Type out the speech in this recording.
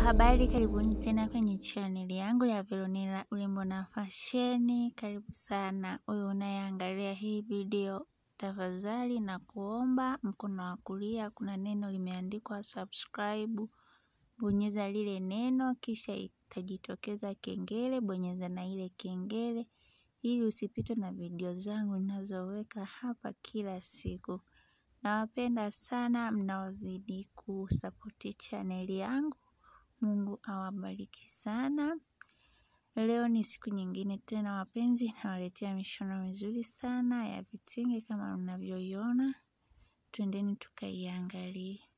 habari, karibuni tena kwenye chaneli yangu ya Veronella urembo na fasheni. Karibu sana wewe unayeangalia hii video, tafadhali na kuomba mkono wa kulia kuna neno limeandikwa subscribe, bonyeza lile neno, kisha itajitokeza kengele, bonyeza na ile kengele ili usipitwe na video zangu ninazoweka hapa kila siku. Nawapenda sana mnaozidi kusapoti chaneli yangu. Mungu awabariki sana. Leo ni siku nyingine tena wapenzi, nawaletea mishono mizuri sana ya vitenge kama mnavyoiona. Twendeni tukaiangalie.